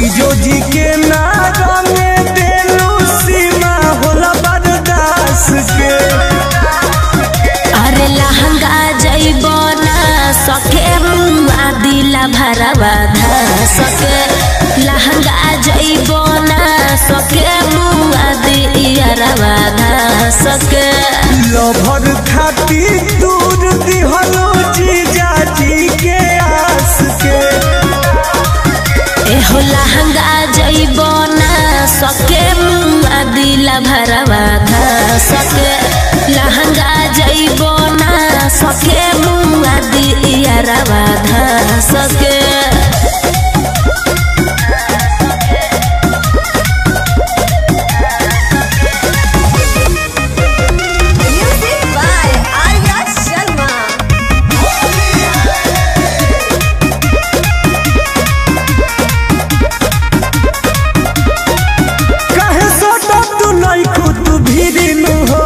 जीजो जी के नारा में देलू सीमा होला बरदास के अरे लहंगा जइबो ना सके मुआ दिला भरवा धा सके लहंगा जइबो ना सके मुआ दियरवा धा सके लभर खाती दूर दिहलो जीजा जी के आस के एहो लहंगा जइबो ना सके मुआ दिला भरवा धा सके लहंगा जइबो ना सके मुआ दियरवा धा सके Music by Arya Sharma. कहे सोटो तू नहीं खुद भीरिनु हो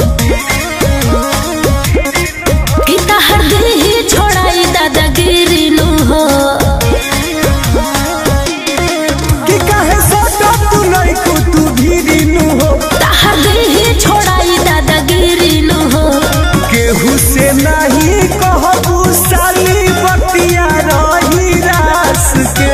इता हर दिल ही छोड़ाई दादागिरी नु हो कि कहे सोटो तू नहीं खुद भीरिनु हो ताहर दिल ही छोड़ाई दादागिरी नु हो केहू से नहीं कहबू साली बतिया रही रास के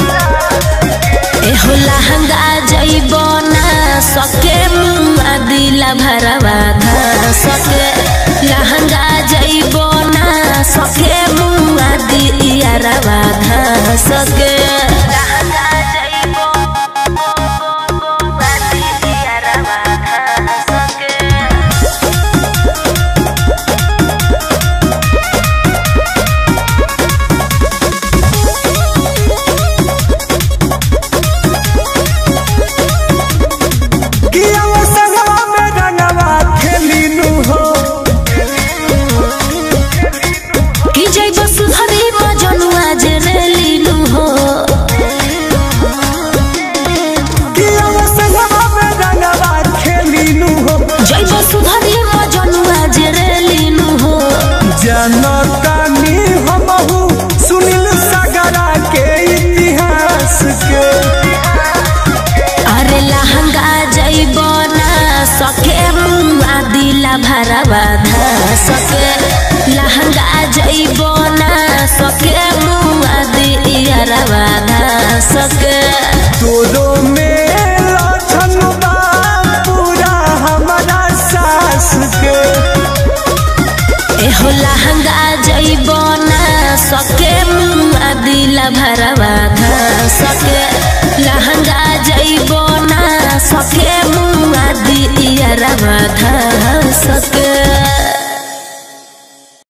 एहो लहंगा जइबो ना सके मुआ दिला भरवा धा सके लहंगा जइबो ना सके मुआ दिया रवा धा सके लहंगा जइबो मुआ दिया रवा धा सके कि अब संगवा में रंगवा खेलिनु हो कि जय वसुधरी मजनुआ जे रेलिनु हो कि अब संगवा में रंगवा खेलिनु हो जय वसुधरी मजनुआ जे रेलिनु हो जनतानी हमहू सुनील सागरा के इतिहास के अरे लहंगा जइबो ना सके मुआ दिला भरवा धा सके लहंगा जइबो ना सके मुआ दिया रवा धा सके तोरो में लक्षण बा पूरा हमारा सास के एहो लहंगा जइबो ना सके मुआ दिला भरवा धा सके लहंगा जइबो ना सके मुआ दिया रवा धा सके